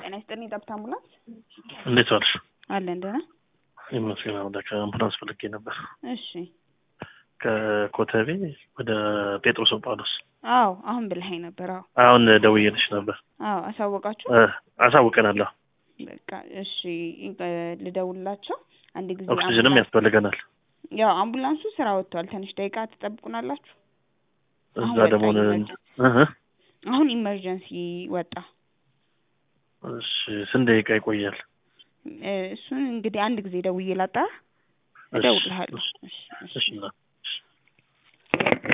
ጤና ይስጥልኝ ጠብታ አምቡላንስ እንዴት ዋልሽ? አለን ደህና ይመስገን አምላክ። አምቡላንስ ፈልጌ ነበር እሺ ከኮተቤ ወደ ጴጥሮስ ጳውሎስ። አዎ አሁን ብልሃኝ ነበር አዎ አሁን ደውዬልሽ ነበር። አዎ አሳወቃችሁ እ አሳውቀናለሁ። በቃ እሺ እ ልደውልላቸው አንድ ጊዜ ኦክሲጅንም አምቡላንስ- ያስፈልገናል። ያው አምቡላንሱ ስራ ወጥቷል ትንሽ ደቂቃ ትጠብቁናላችሁ አሁን እዛ ወጣ ደግሞ ነ- ኢመርጀንሲ እህ አሁን ኢመርጀንሲ ወጣ እሺ ስንት ደቂቃ ይቆያል? እ እሱን እንግዲህ አንድ ጊዜ ደውዬ ላጣራ እሺ፣ እደውልልሃለሁ እሺ፣ እሺ እሺ እሺ እና